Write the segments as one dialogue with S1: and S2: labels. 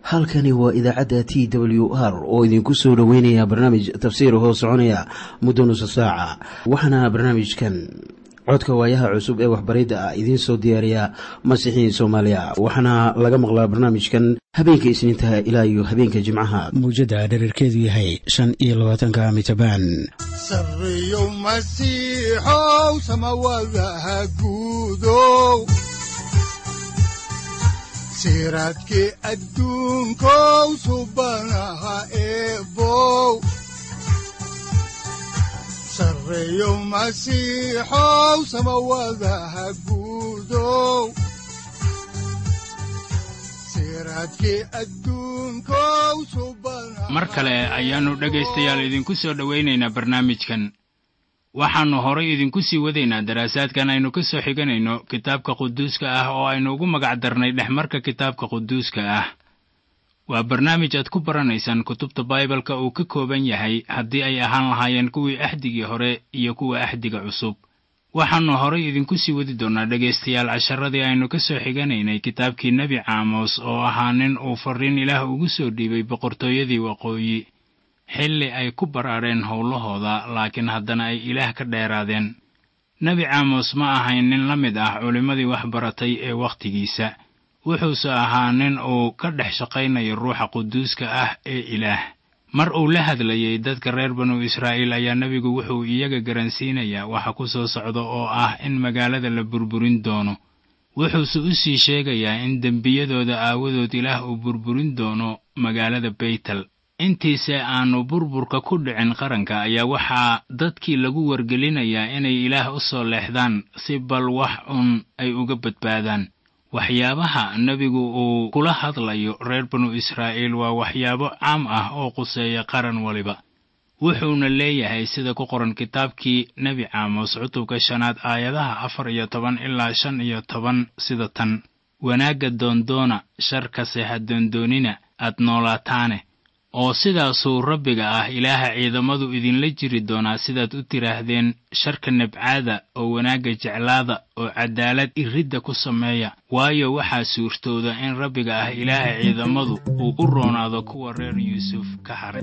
S1: halkani waa idaacadda t w r oo idinku soo dhoweynaya barnaamij tafsiir hoo soconaya muddo nusa saaca waxaana barnaamijkan codka waayaha cusub ee waxbaridda ah idiin soo diyaariya masiixiin soomaaliya waxaana laga maqlaa barnaamijkan habeenka isniintaha ilaa iyo habeenka jimcaha muujadda dhererkeedu yahay shan iyo labaatanka mitrbaan
S2: sareyow masiixow samawadaha guudow siraadkii adduunkow subanaha eebow sareyow masiixow samawadaha guudow
S3: mar kale ayaannu dhegaystayaal idinku soo dhowaynaynaa barnaamijkan waxaannu horay idinku sii wadaynaa daraasaadkan aynu ka soo xiganayno kitaabka quduuska ah oo aynu ugu magac darnay dhexmarka kitaabka quduuska ah waa barnaamij aad ku baranaysaan kutubta baibalka uu ka kooban yahay haddii ay ahaan lahaayeen kuwii axdigii hore iyo kuwa axdiga cusub waxaannu horay idinku sii wadi doonnaa dhegaystayaal casharadii aynu ka soo xiganaynay kitaabkii nebi caamos oo ahaa nin uu farriin ilaah ugu soo dhiibay boqortooyadii waqooyi xilli ay ku baraareen howlahooda laakiin haddana ay ilaah ka dheeraadeen nebi caamos ma ahayn nin la mid ah culimmadii wax baratay ee wakhtigiisa wuxuuse ahaa nin uu ka dhex shaqaynayo ruuxa quduuska ah ee ilaah mar uu la hadlayey dadka reer banu israa'iil ayaa nebigu wuxuu iyaga garansiinayaa waxa ku soo socda oo ah in magaalada la burburin doono wuxuuse u sii sheegayaa in dembiyadooda aawadood ilaah uu burburin doono magaalada beytel intiise aannu burburka ku dhicin qaranka ayaa waxaa dadkii lagu wargelinayaa inay ilaah u soo leexdaan si bal wax un ay uga badbaadaan waxyaabaha nebigu uu kula hadlayo reer banu israa'iil waa waxyaabo caam ah oo quseeya qaran waliba wuxuuna leeyahay sida ku qoran kitaabkii nebi caamos cutubka shanaad aayadaha afar iyo toban ilaa shan iyo toban sida tan wanaagga doondoona sharkase ha doondoonina aad noolaataane oo sidaasuu rabbiga ah ilaaha ciidamadu idinla jiri doonaa sidaad u tidhaahdeen sharka nabcaada oo wanaagga jeclaada oo caddaalad iridda ku sameeya waayo waxaa suurtooda in rabbiga ah ilaaha ciidamadu uu u roonaado kuwa reer yuusuf ka haray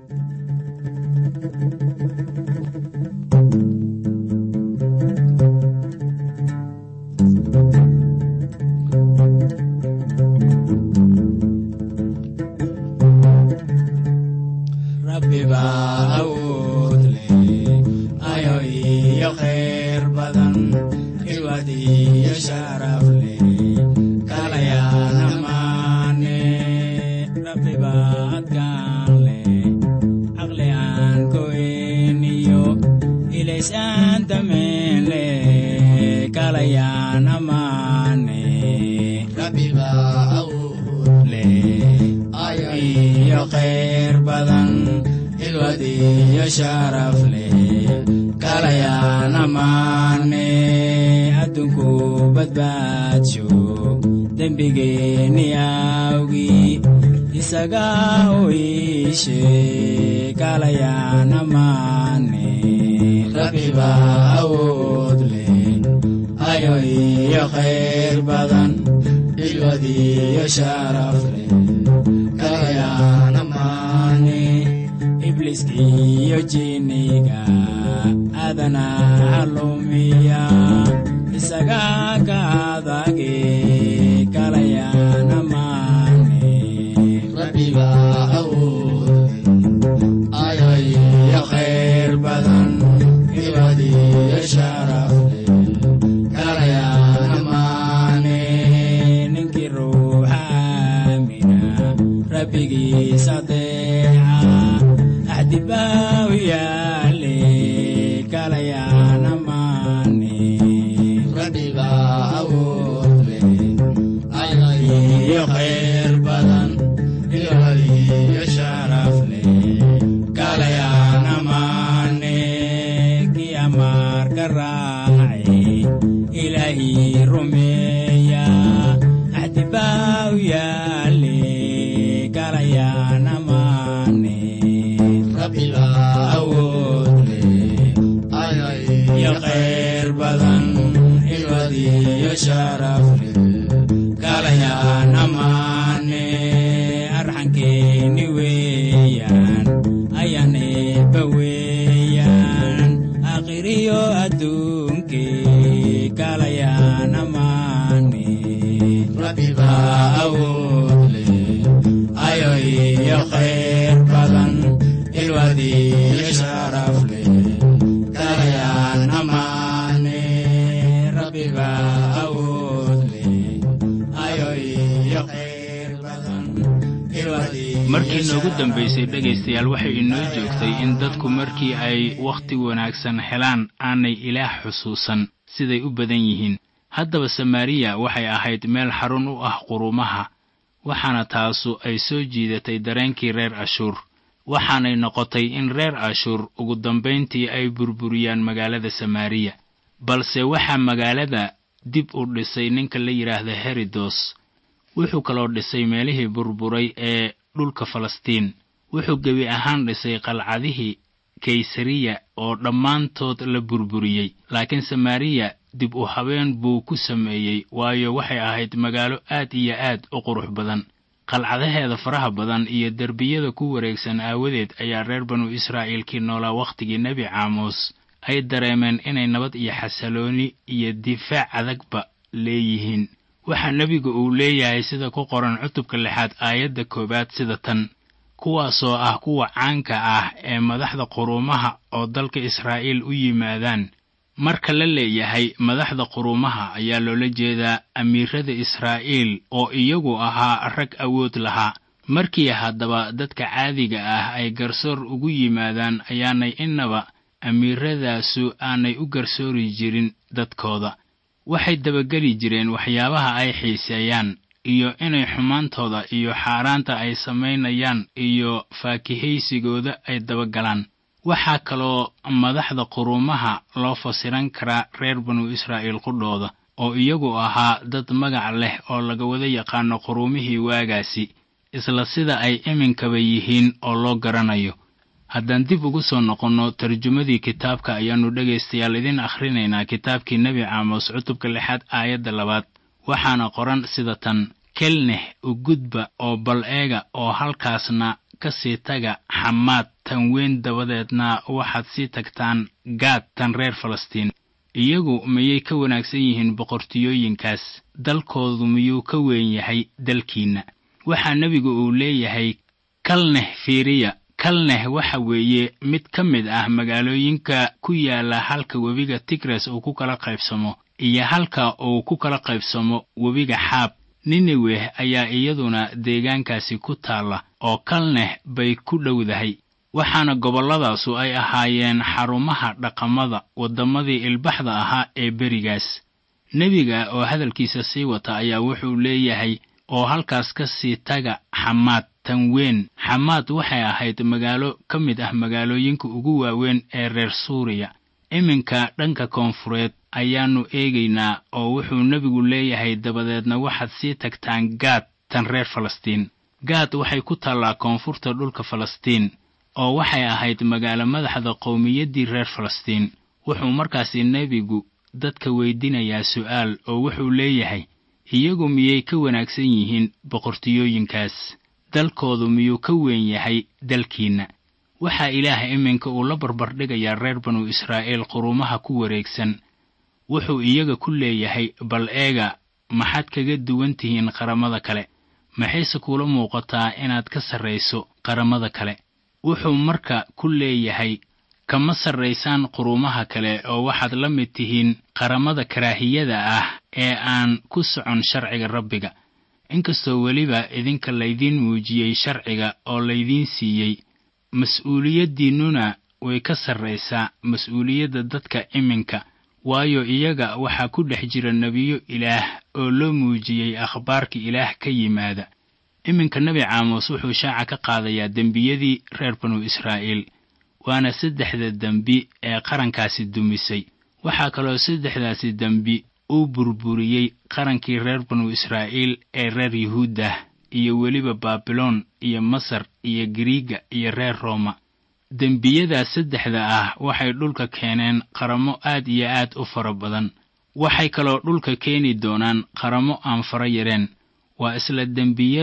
S3: ibliiskiyo jiniga adana halumiya isaga ka adage kalayana maane iyo khayr badan ibadiyo sharafle kalayana maane ninkii ruuxa aamina rabbigiisa deeca axdibaaw yaale kalayana maane iyo khayr badan ibadiyo sharafle kalayana maane kii amaarka raace ilaahii rumeeya axdibaaw yaale kalayana maane
S4: ayaankeeni weeyaan ayaan eebba weeyaan akhiriyo adduunkee galayaan ammaane rabbiba awood leh ayo iyo khayr badan ilwadiyo sharaf leh galayaan ammaane rabbiba awood leh ayo iyo khayr badan ilwadiyo
S3: markii noogu dambaysay dhegaystayaal waxay inoo joogtay in dadku markii ay wakhti wanaagsan helaan aanay ilaah xusuusan siday u badan yihiin haddaba samaariya waxay ahayd meel xarun u ah qurumaha waxaana taasu ay soo jiidatay dareenkii reer ashuur waxaanay noqotay in reer ashuur ugu dambayntii ay burburiyaan magaalada samaariya balse waxaa magaalada dib u dhisay ninka la yidhaahda herodos wuxuu kaloo dhisay meelihii burburay ee dhulka falastiin wuxuu gebi ahaan dhisay qalcadihii kaysariya oo dhammaantood la burburiyey laakiin samaariya dib u habeen buu ku sameeyey waayo waxay ahayd magaalo aad iyo aad u qurux badan qalcadaheeda faraha badan iyo derbiyada ku wareegsan aawadeed ayaa reer banu israa'iilkii noolaa wakhtigii nebi caamuus ay dareemeen inay nabad iyo xasalooni iyo difaac adagba leeyihiin waxaa nebigu uu leeyahay sida ku qoran cutubka lixaad aayadda koowaad sida tan kuwaasoo ah kuwa caanka ah ee madaxda quruumaha oo dalka israa'iil u yimaadaan marka la leeyahay madaxda quruumaha ayaa loola jeedaa amiirada israa'iil oo iyagu ahaa rag awood lahaa markii haddaba dadka caadiga ah ay garsoor ugu yimaadaan ayaanay innaba amiiradaasu aanay u garsoori jirin dadkooda waxay dabageli jireen waxyaabaha ay xiiseeyaan iyo inay xumaantooda iyo xaaraanta ay samaynayaan iyo faakihaysigooda ay dabagalaan waxaa kaloo madaxda quruumaha loo fasiran karaa reer banu israa'iil qudhooda oo iyagu ahaa dad magac leh oo laga wada yaqaano quruumihii waagaasi isla sida ay iminkaba yihiin oo loo garanayo haddaan dib ugu soo noqonno tarjumadii kitaabka ayaannu dhegaystayaal idin akhrinaynaa kitaabkii nebi caamos cutubka lixaad aayadda labaad waxaana qoran sida tan kelneh u gudba oo bal eega oo halkaasna ka sii taga xamaad tan weyn dabadeedna waxaad sii tagtaan gaad tan reer falastiin iyagu miyay ka wanaagsan yihiin boqortiyooyinkaas dalkoodu miyuu ka weyn yahay dalkiinna waxaa nebigu uu leeyahay kalneh fiiriya kalneh waxa weeye mid ka mid ah magaalooyinka ku yaala halka webiga tigres uu ku kala qaybsamo iyo halka uu ku kala qaybsamo webiga xaab nineweh ayaa iyaduna deegaankaasi ku taalla oo kalneh bay ku dhowdahay waxaana gobolladaasu ay ahaayeen xarumaha dhaqamada waddamadii ilbaxda ahaa ee berigaas nebiga oo hadalkiisa sii wata ayaa wuxuu leeyahay oo halkaas ka sii taga xamaad tan weyn xamaad waxay ahayd magaalo ka mid ah magaalooyinka ugu waaweyn ee reer suuriya iminka dhanka koonfureed ayaannu eegaynaa oo wuxuu nebigu leeyahay dabadeedna waxaad sii tagtaan gaad tan reer falastiin gaad waxay ku taallaa koonfurta dhulka falastiin oo waxay ahayd magaalo madaxda qowmiyaddii reer falastiin wuxuu markaasi nebigu dadka weydiinayaa su'aal oo wuxuu leeyahay iyagu miyay ka wanaagsan yihiin boqortiyooyinkaas dalkoodu miyuu ka weyn yahay dalkiinna waxaa ilaah iminka uu la barbardhigayaa reer banu israa'iil quruumaha ku wareegsan wuxuu iyaga ku leeyahay bal eega maxaad kaga duwan tihiin qaramada kale maxayse kuula muuqataa inaad ka sarrayso qaramada kale wuxuu marka ku leeyahay kama sarraysaan quruumaha kale oo waxaad la mid tihiin qaramada karaahiyada ah ee aan ku socon sharciga rabbiga inkastoo weliba idinka laydiin muujiyey sharciga oo laydiin siiyey mas-uuliyaddiinnuna way ka sarraysaa mas-uuliyadda dadka iminka waayo iyaga waxaa ku dhex jira nebiyo ilaah oo loo muujiyey akhbaarka ilaah ka yimaada iminka nebi caamos wuxuu shaaca ka qaadayaa dembiyadii reer banu israa'iil waana saddexda dembi ee qarankaasi dumisay waxaa kaloo saddexdaasi dembi uu burburiyey qarankii reer banu israa'iil ee reer yuhuuddah iyo weliba baabiloon iyo masar iyo giriiga iyo reer rooma dembiyadaas saddexda ah waxay dhulka keeneen qaramo aad iyo aad u fara badan waxay kaloo dhulka keeni doonaan qaramo aan fara yareen waa isla dembiyada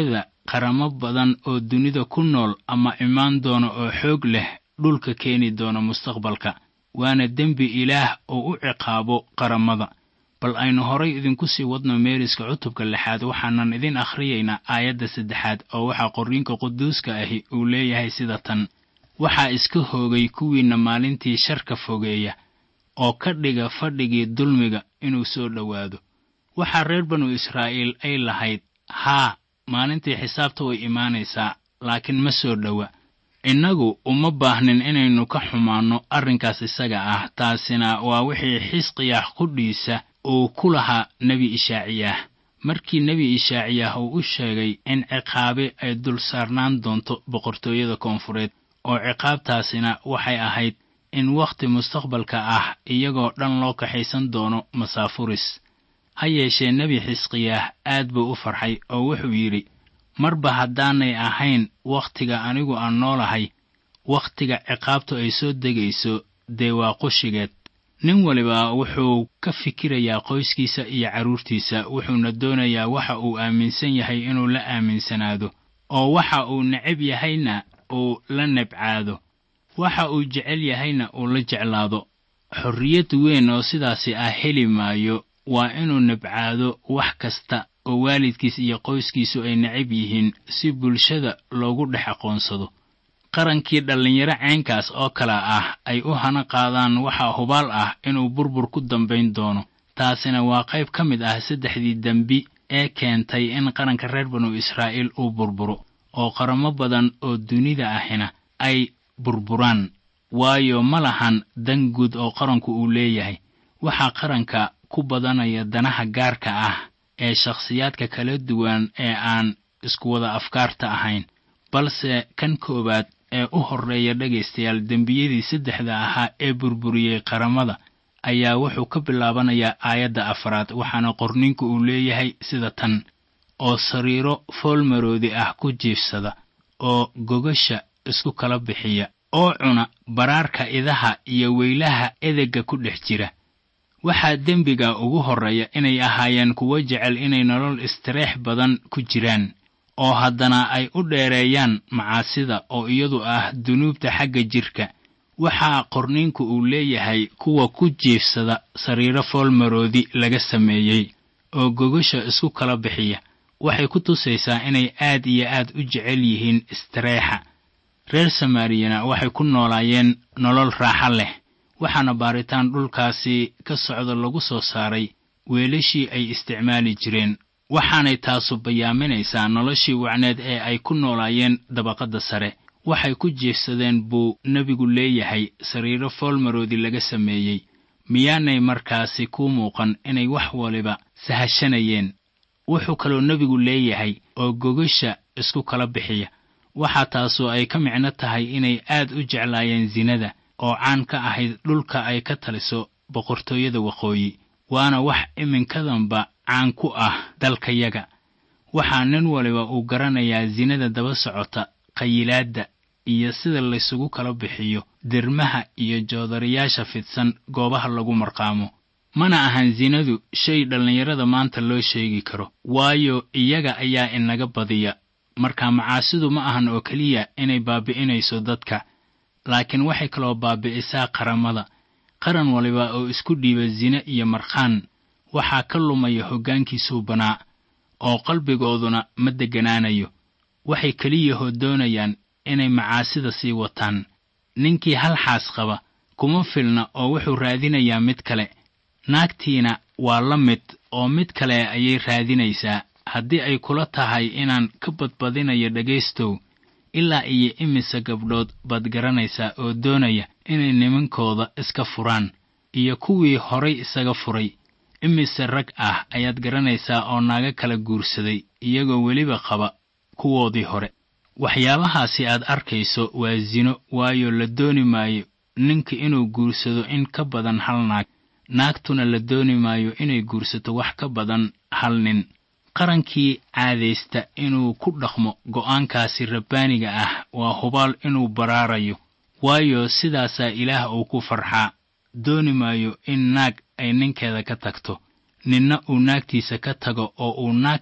S3: qaramo badan oo dunida ku nool ama imaan doona oo xoog leh dhulka keeni doona mustaqbalka waana dembi ilaah oo u ciqaabo qaramada bal aynu horay idinku sii wadno meeriska cutubka lixaad waxaanan idin akhriyaynaa aayadda saddexaad oo waxaa qorriinka quduuska ahi uu leeyahay sida tan waxaa iska hoogay kuwiinna maalintii sharka fogeeya oo ka dhiga fadhigii dulmiga inuu soo dhowaado waxaa reer banu israa'iil ay lahayd haa maalintii xisaabta way imaanaysaa laakiin ma soo dhowa innagu uma baahnin inaynu ka xumaanno arrinkaas isaga ah taasina waa wixii xisqiyaah qudhiisa uu ku lahaa nebi ishaaciyaah markii nebi ishaaciyaah uu u sheegay in ciqaabe ay dul saarnaan doonto boqortooyada koonfureed oo ciqaabtaasina waxay ahayd in wakhti mustaqbalka ah iyagoo dhan loo kaxaysan doono masaafuris ha yeeshee nebi xisqiyaah aad buu u farxay oo wuxuu yidhi marba haddaanay ahayn wakhtiga anigu aan noolahay wakhtiga ciqaabtu ay soo degayso dee waa qushigeed nin waliba wuxuu ka fikirayaa qoyskiisa iyo carruurtiisa wuxuuna doonayaa waxa uu aaminsan yahay inuu la aaminsanaado oo waxa uu necab yahayna uu la nebcaado waxa uu jecel yahayna uu la jeclaado xorriyad weyn oo sidaasi ah heli maayo waa inuu nebcaado wax kasta oo waalidkiis iyo qoyskiisu ay necab yihiin si bulshada loogu dhex aqoonsado qarankii dhallinyaro ceenkaas oo kale ah ay u hana qaadaan waxaa hubaal ah inuu burbur ku dambayn doono taasina waa qayb ka mid ah saddexdii dembi ee keentay in qaranka reer banu israa'iil uu burburo oo qaramo badan oo dunida ahina ay burburaan waayo ma lahan dan guud oo qaranku uu leeyahay waxaa qaranka ku badanaya danaha gaarka ah ee shakhsiyaadka kala duwan ee aan isku wada afkaarta ahayn balse kan koowaad ee u horreeya dhegaystayaal dembiyadii saddexda ahaa ee burburiyey qaramada ayaa wuxuu ka bilaabanayaa aayadda afraad waxaana qorninku uu leeyahay sida tan oo sariiro foolmaroodi ah ku jiifsada oo gogasha isku kala bixiya oo cuna baraarka idaha iyo weylaha edegga ku dhex jira waxaa dembiga ugu horreeya inay ahaayeen kuwo jecel inay nolol istireex badan ku jiraan oo haddana ay u dheereeyaan macaasida oo iyadu ah dunuubta xagga jidhka waxaa qorniinku uu leeyahay kuwa ku jiifsada sariiro foolmaroodi laga sameeyey oo gogasha isku kala bixiya waxay ku tusaysaa inay aad iyo aad u jecel yihiin istireexa reer samaariyana waxay ku noolaayeen nolol raaxo leh waxaana baaritaan dhulkaasi ka socda lagu soo saaray weelashii ay isticmaali jireen waxaanay taasu bayaaminaysaa noloshii wacneed ee ay ku noolaayeen dabaqadda sare waxay ku jiifsadeen buu nebigu leeyahay sariiro foolmaroodi laga sameeyey miyaanay markaasi ku muuqan inay wax waliba sahashanayeen wuxuu kaloo nebigu leeyahay oo gogasha isku kala bixiya waxaa taasoo ay ka micno tahay inay aad u jeclaayeen sinada oo caan ka ahayd dhulka ay ka taliso boqortooyada waqooyi waana wax iminkadanba caan ku ah dalkayaga waxaa nin waliba uu garanayaa sinada daba socota qayilaadda iyo sida laysugu kala bixiyo dirmaha iyo joodarayaasha fidsan goobaha lagu marqaamo mana ahan sinadu shay dhallinyarada maanta loo sheegi karo waayo iyaga ayaa inaga badiya marka macaasidu ma ahan oo keliya inay baabi'inayso dadka laakiin waxay kaloo baabi'isaa qaramada qaran waliba oo isku dhiiba sine iyo markhaan waxaa ka lumaya hoggaankiisuu banaa oo qalbigooduna ma degganaanayo waxay keliyahoo doonayaan inay macaasida sii wataan ninkii hal xaas qaba kuma filna oo wuxuu raadinayaa mid kale naagtiina waa la mid oo mid kale ayay raadinaysaa haddii ay kula tahay inaan ka badbadinayo dhegaystow ilaa iyo imise gabdhood baad garanaysaa oo doonaya inay nimankooda iska furaan iyo kuwii horay isaga furay imise rag ah ayaad garanaysaa oo naaga kala guursaday iyagoo weliba qaba kuwoodii hore waxyaabahaasi aad arkayso waa sino waayo la dooni maayo ninka inuu guursado in ka badan hal naag naagtuna la dooni maayo inay guursato wax ka badan hal nin qarankii caadaysta inuu ku dhaqmo go'aankaasi rabbaaniga ah waa hubaal inuu baraarayo waayo sidaasaa ilaah uu ku farxaa dooni maayo in naag ay ninkeeda ka tagto ninna uu naagtiisa ka tago oo uu naag kale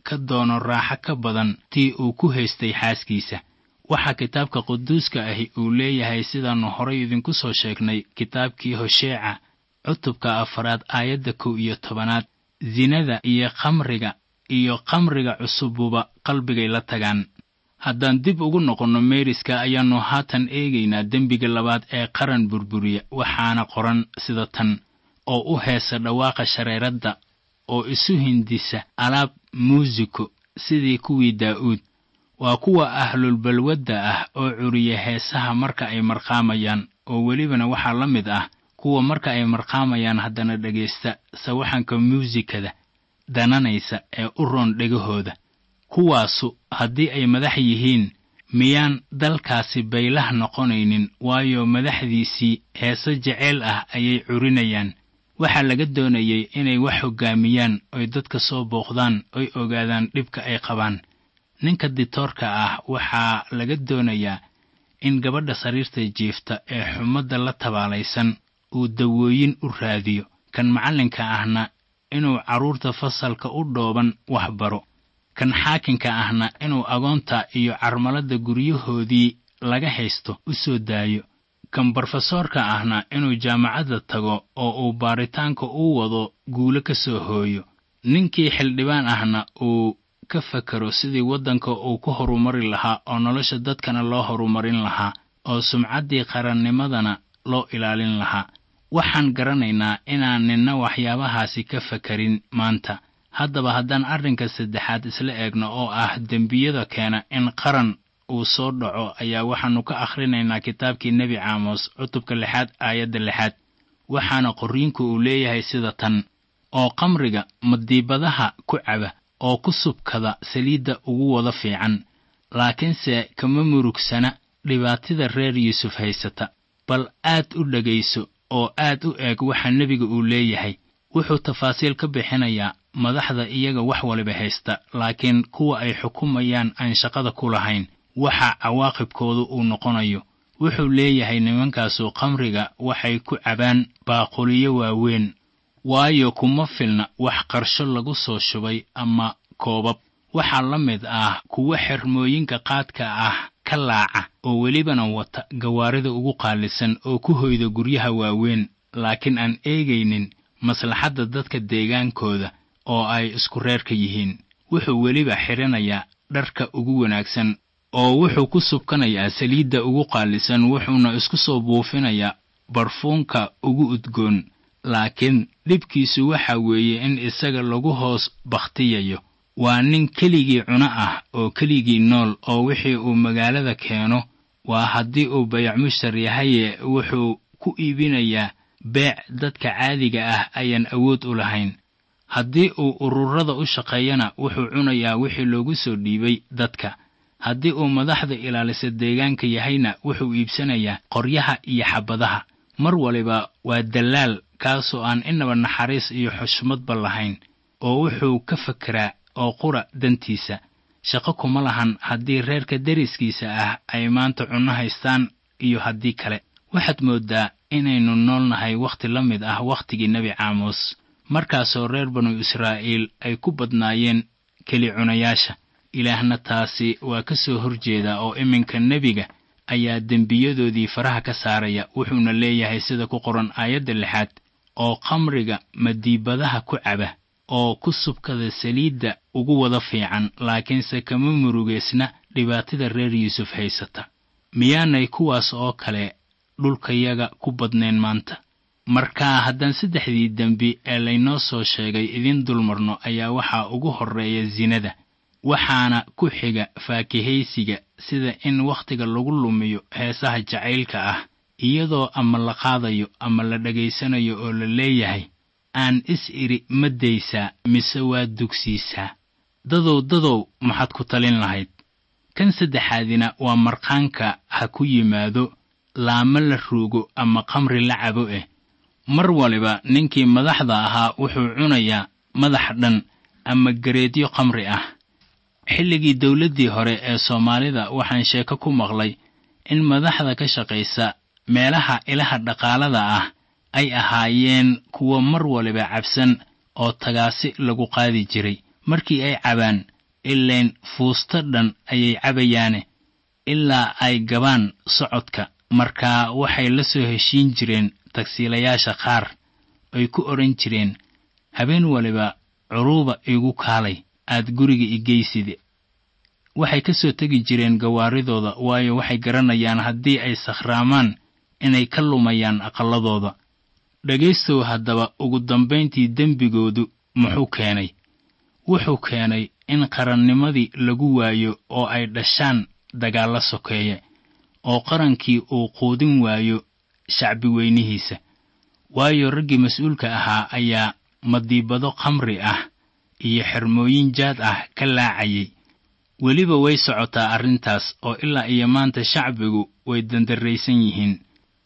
S3: ka doono raaxo ka badan tii uu ku haystay xaaskiisa waxaa kitaabka quduuska ahi uu leeyahay sidaannu horay idinku soo sheegnay kitaabkii hosheeca cutubka afaraad aayadda kow iyo tobanaad sinada iyo khamriga iyo khamriga cusububa qalbigay la tagaan haddaan dib ugu noqonno meeriska ayaannu haatan eegaynaa dembiga labaad ee qaran burburiya waxaana qoran sida tan oo u heesa dhawaaqa shareeradda oo isu hindisa alaab muusiko sidii kuwii daa'uud waa kuwa ahlulbalwadda ah oo curiya heesaha marka ay marqaamayaan oo welibana waxaa la mid ah kuwa marka ay marqaamayaan haddana dhegaysta sawaxanka muusikada dananaysa ee u roon dhegahooda kuwaasu haddii ay madax yihiin miyaan dalkaasi baylah noqonaynin waayo madaxdiisii heese jeceyl ah ayay curinayaan waxaa laga doonayay inay wax hoggaamiyaan oy dadka soo booqdaan oy ogaadaan dhibka ay qabaan ninka ditoorka ah waxaa laga doonayaa in gabadha sariirta jiifta ee xumadda la tabaalaysan uu dawooyin u raadiyo kan macallinka ahna inuu carruurta fasalka u dhooban wax baro kan xaakinka ahna inuu agoonta iyo carmalada guryahoodii laga haysto u soo daayo kan brofesoorka ahna inuu jaamacadda tago oo uu baaritaanka u wado guulo ka soo hooyo ninkii xildhibaan ahna uu ka fakero sidii waddanka uu ku horumari lahaa oo nolosha dadkana loo horumarin lahaa oo sumcaddii qarannimadana loo ilaalin lahaa waxaan garanaynaa inaan ninna waxyaabahaasi ka fakarin maanta haddaba haddaan arrinka saddexaad isla eegno oo ah dembiyada keena in qaran uu soo dhaco ayaa waxaannu ka akhrinaynaa kitaabkii nebi caamos cutubka lixaad aayadda lixaad waxaana qorriinku uu leeyahay sida tan oo qamriga madiibadaha ku caba oo ku subkada saliidda ugu wada fiican laakiinse kama murugsana dhibaatida reer yuusuf haysata bal aad u dhegayso oo aad u eeg waxa nebiga uu leeyahay wuxuu tafaasiil ka bixinayaa madaxda iyaga wax waliba haysta laakiin kuwa ay xukumayaan aan shaqada ku lahayn waxa cawaaqibkoodu uu noqonayo wuxuu leeyahay nimankaasu khamriga waxay ku cabaan baaquliyo waaweyn waayo kuma filna wax qarsho lagu soo shubay ama koobab waxaa la mid ah kuwa xermooyinka qaadka ah ka laaca oo welibana wata gawaarida ugu qaalisan oo ku hoyda guryaha waaweyn laakiin aan eegaynin maslaxadda dadka deegaankooda oo ay isku reerka yihiin wuxuu weliba xidhanayaa dharka ugu wanaagsan oo wuxuu ku subkanayaa saliidda ugu qaalisan wuxuuna isku soo buufinayaa barfuunka ugu udgoon laakiin dhibkiisu waxa weeye in isaga lagu hoos bakhtiyayo waa nin keligii cuno ah oo keligii nool oo wixii uu magaalada keeno waa haddii uu bayac mushtar yahaye wuxuu ku iibinayaa beec dadka caadiga ah ayaan awood u lahayn haddii uu ururada u shaqeeyana wuxuu cunayaa wixii loogu soo dhiibay dadka haddii uu madaxda ilaalisa deegaanka yahayna wuxuu iibsanayaa qoryaha iyo xabadaha mar waliba waa dallaal kaasoo aan inaba naxariis iyo xushmadba lahayn oo wuxuu ka fekeraa oo qura dantiisa shaqo kuma lahan haddii reerka deriskiisa ah ay maanta cunno haystaan iyo haddii kale waxaad mooddaa inaynu nool nahay wakhti la mid ah wakhtigii nebi caamos markaasoo reer banu israa'iil ay ku badnaayeen keli cunayaasha ilaahna taasi waa ka soo horjeedaa oo iminka nebiga ayaa dembiyadoodii faraha ka saaraya wuxuuna leeyahay sida ku qoran aayadda lixaad oo khamriga madiibadaha ku caba oo ku subkada saliidda ugu wada fiican laakiinse kama murugeysna dhibaatada reer yuusuf haysata miyaanay kuwaas oo kale dhulkayaga ku badnayn maanta marka haddaan saddexdii dembi ee laynoo soo sheegay idiin dulmarno ayaa waxaa ugu horreeya sinada waxaana ku xiga faakihaysiga sida in wakhtiga lagu lumiyo heesaha jacaylka ah iyadoo ama la qaadayo ama la dhegaysanayo oo la leeyahay aan is idhi ma daysaa mise waa dugsiisaa dadow dadow maxaad ku talin lahayd kan saddexaadina waa marqaanka ha ku yimaado laamo la ruugo ama khamri la cabo eh mar waliba ninkii madaxda ahaa wuxuu cunayaa madax dhan ama gareedyo khamri ah xilligii dowladdii hore ee soomaalida waxaan sheeko ku maqlay in madaxda ka shaqaysa meelaha ilaha dhaqaalada ah ay ahaayeen kuwo mar waliba cabsan oo tagaasi lagu qaadi jiray markii ay cabaan ilayn fuusto dhan ayay cabayaane ilaa ay gabaan socodka markaa waxay la soo heshiin jireen tagsiilayaasha qaar ay ku odhan jireen habeen waliba curuuba igu kaalay aad guriga igeyside waxay ka soo tegi jireen gawaaridooda waayo waxay garanayaan haddii ay sakhraamaan inay ka lumayaan aqalladooda dhegaystow haddaba ugu dambayntii dembigoodu muxuu keenay wuxuu keenay in qarannimadii lagu waayo oo ay dhashaan dagaallo sokeeye oo qarankii uu quudin waayo shacbi weynihiisa waayo raggii mas-uulka ahaa ayaa madiibado khamri ah iyo xermooyin jaad ah ka laacayay weliba way socotaa arrintaas oo ilaa iyo maanta shacbigu way dandarraysan yihiin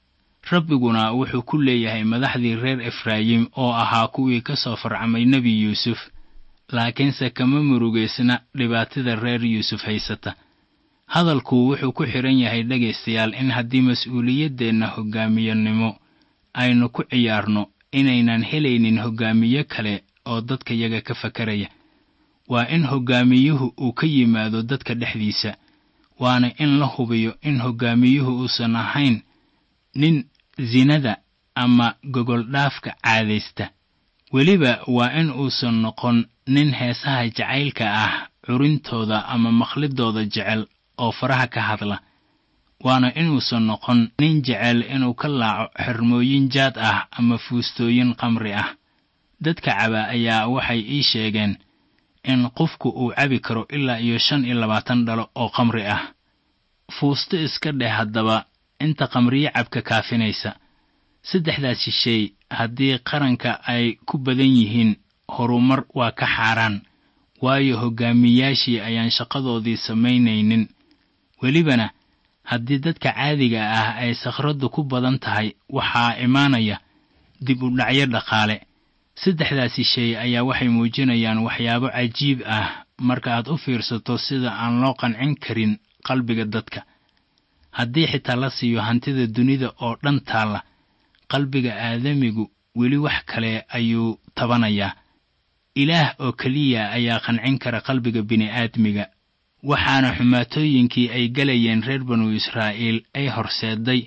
S3: rabbiguna wuxuu ku leeyahay madaxdii reer efraayim oo ahaa kuwii ka soo farcamay nebi yuusuf laakiinse kama murugaysna dhibaatada reer yuusuf haysata hadalku wuxuu ku xidhan yahay dhegaystayaal in haddii mas-uuliyaddeenna hoggaamiyannimo aynu ku ciyaarno inaynan helaynin hoggaamiye kale oo dadka yaga ka fakaraya waa in hoggaamiyuhu uu ka yimaado dadka dhexdiisa waana in la hubiyo in hoggaamiyuhu uusan ahayn nin sinada ama gogoldhaafka caadaysta weliba waa in uusan noqon nin heesaha jacaylka ah curintooda ama maqlidooda jecel oo faraha ka hadla waana inuusan noqon nin jecel inuu ka laaco xermooyin jaad ah ama fuustooyin qamri ah dadka caba ayaa waxay ii sheegeen in qofku uu cabi karo ilaa iyo shan iyo labaatan dhalo oo qamri ah fuusto iska dheh haddaba inta qamriyo cabka kaafinaysa saddexdaasi shay haddii qaranka ay ku badan yihiin horumar waa ka xaaraan waayo hoggaamiyaashii ayaan shaqadoodii samaynaynin welibana haddii dadka caadiga ah ay sakhraddu ku badan tahay waxaa imaanaya dib u dhacyo dhaqaale saddexdaasi shay ayaa waxay muujinayaan waxyaabo cajiib ah marka aad u fiirsato sida aan loo qancin karin qalbiga dadka haddii xitaa la siiyo hantida dunida oo dhan taalla qalbiga aadamigu weli wax kale ayuu tabanayaa ilaah oo keliya ayaa qancin kara qalbiga bini'aadmiga waxaana xumaatooyinkii ay galayeen reer banu israa'iil ay horseeday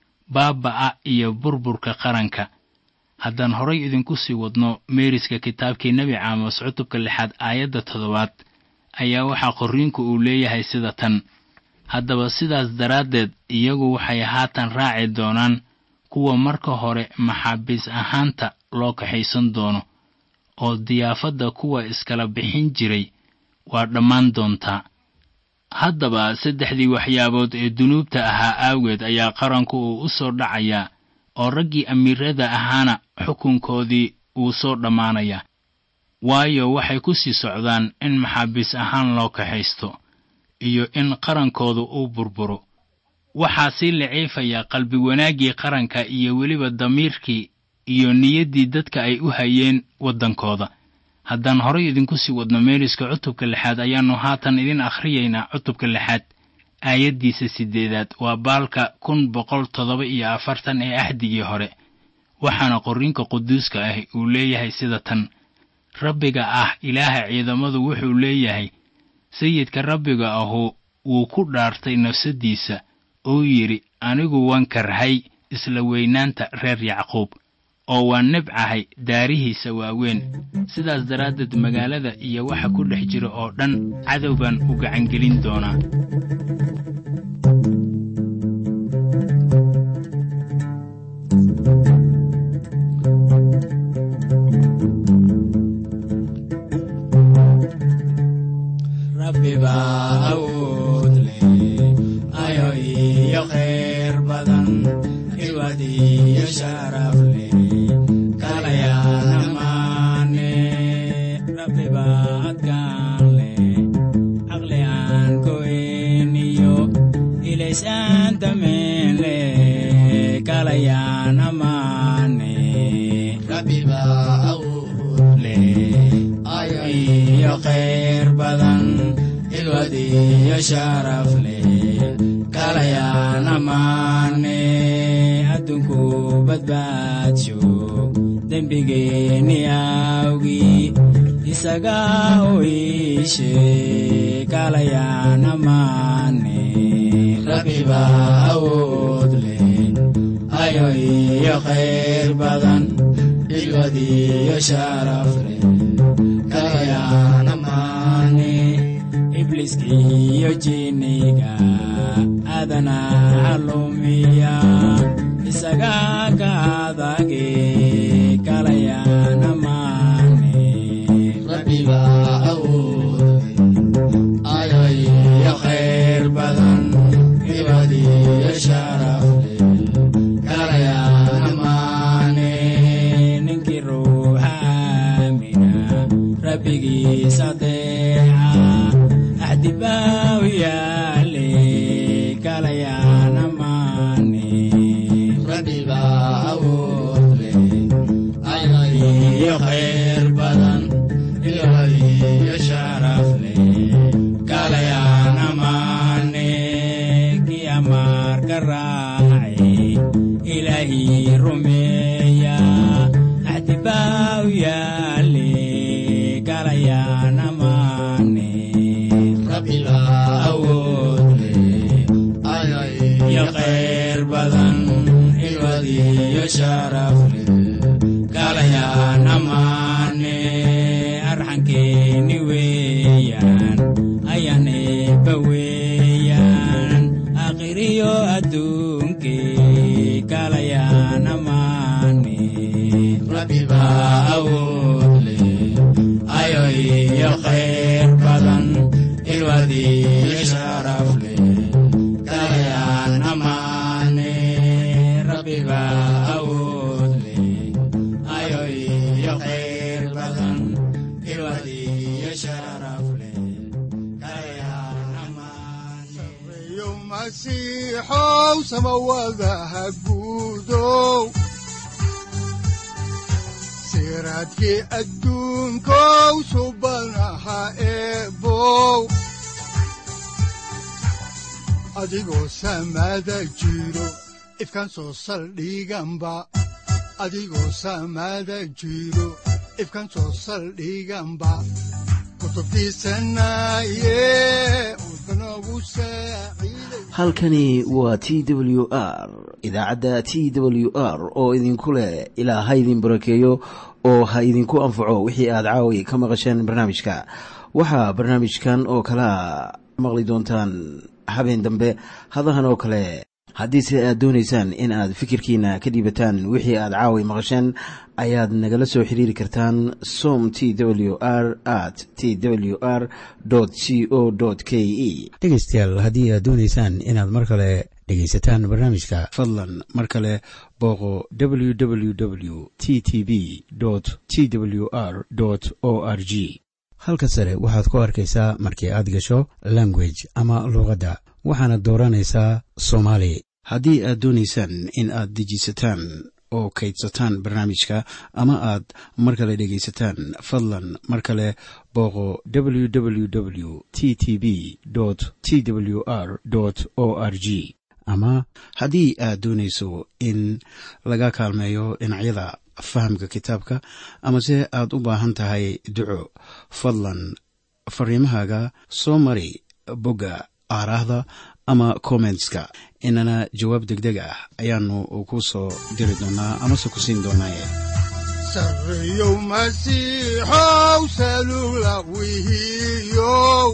S3: baaba'a iyo burburka qaranka haddaan horay idinku sii wadno meeriska kitaabkii nebi caamos cutubka lixaad aayadda toddobaad ayaa waxaa qorriinku uu leeyahay sida tan haddaba sidaas daraaddeed iyagu waxay haatan raaci doonaan kuwa marka hore maxaabiis ahaanta loo kaxaysan doono oo diyaafadda kuwa iskala bixin jiray waa dhammaan doontaa haddaba saddexdii waxyaabood ee dunuubta ahaa aageed ayaa qaranku uu u soo dhacayaa oo raggii amiirada ahaana xukunkoodii uu soo dhammaanayaa waayo waxay ku sii socdaan in maxaabiis ahaan loo kaxaysto iyo in qarankoodu uu burburo waxaa sii liciifaya qalbi wanaaggii qaranka iyo weliba damiirkii iyo niyaddii dadka ay u hayeen waddankooda haddaan horay idinku sii wadno meeriska cutubka lixaad ayaannu haatan idin akhriyaynaa cutubka lixaad aayaddiisa siddeedaad waa baalka kun boqol toddoba iyo afartan ee ahdigii hore waxaana qorriinka quduuska ah uu leeyahay sida tan rabbiga ah ilaaha ciidamadu wuxuu leeyahay sayidka rabbiga ahu wuu ku dhaartay nafsaddiisa oo yidhi anigu waan karhay isla weynaanta reer yacquub oo waan nibcahay daarihiisa waaweyn sidaas daraaddeed magaalada iyo waxa ku dhex jira oo dhan cadow baan u gacangelin doonaa
S4: rabbiba awood leh ayo iyo khayr badan ilwad iyo sharaf leh kalayana maane rabbiba adkaan leh caqli aan goyn iyo ilaysaan dameen leh kalayana maane rabbiba awood leh ayo iyo khayr badan ilwad iyo sharaf leh kalayana maane adduunku badbaadsho dembigeeni awgii isaga u iishe kalayana maane rabbiba awood leh ayo iyo khayr badan xigmad iyo sharaf leh kalayana maane ibliiskiiyo jinniga adana calumiya isaga ka adage kalayana maane rabbiba awood ayo iyo khayr badan xigmad iyo sharaf leh kalayana maane ninkii ruuxa aamina rabbigiisa deeca axdibaaw yaale kalayana maane rabbiba awood leh iyo khayr badan xigmad iyo sharaf leh kalayana maane kii amaarka raacay ilaahii rumeeya axdibaaw yaale kalayana maane rabbiba awood leh iyo khayr badan xigmad iyo sharaf leh kalayana maane arxankeeni weeyaan ayaan eebba weeyaan akhiriyo adduunke kalayana maane rabbiba awood leh ayo iyo khayr badan xigmad iyo sharaf leh kalayana maane rabbiba awood leh ayo iyo khayr badan xigmad iyo sharaf leh kalayana maane
S2: yo masiixow samawadaha guudow siraadkii adduunkow subanaha eebow adigoo samada jiro ifkan soo saldhiganba adigoo samada jiro ifkan soo saldhiganba kutubtiisanaye udbanogu saaciiday
S1: halkani waa t w r idaacadda t w r oo idinku leh ilaa ha idin barakeeyo oo ha idinku anfaco wixii aad caawi ka maqasheen barnaamijka waxaa barnaamijkan oo kalea maqli doontaan habeen dambe hadahan oo kale haddiise aad doonaysaan in aad fikirkiina ka dhiibataan wixii aad caawi maqasheen ayaad nagala soo xiriiri kartaan som t w r at t w r c o k e
S5: dhegaystayaal haddii aad doonaysaan inaad mar kale dhegaysataan barnaamijka
S1: fadlan mar kale booqo www t t b t w r o r g
S5: halka sare waxaad ku arkaysaa markii aad gasho language ama luuqadda waxaana dooranaysaa soomaali
S1: haddii aad doonaysaan in aad dejisataan oo kaydsataan barnaamijka ama aad mar kale dhegaysataan fadlan mar kale booqo www t t b t w r o r g ama haddii aad doonayso in laga kaalmeeyo dhinacyada fahamka kitaabka amase aad u baahan tahay duco fadlan fariimahaaga soo mari bogga aaraahda ama kommentska inana jawaab degdeg ah ayaanu ku soo diri doonaa amase ku siin doonaaye
S2: sarreyow masiixow salula wihiyow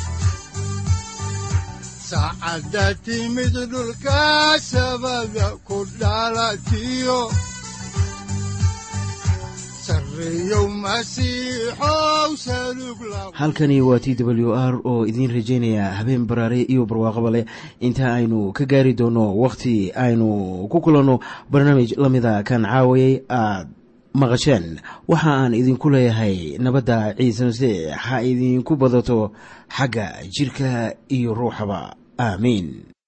S2: saacadda timid dhulka sabada ku dhalatiyo sarreyow masiixow salug la
S1: halkani waa t w r oo idiin rajaynaya habeen baraare iyo barwaaqaba leh inta aynu ka gaari doono wakhti aynu ku kulanno barnaamij la mida kan caawayay aad maqasheen waxa aan idinku leeyahay nabadda ciise masiix ha idinku badato xagga jidhka iyo ruuxaba aamiin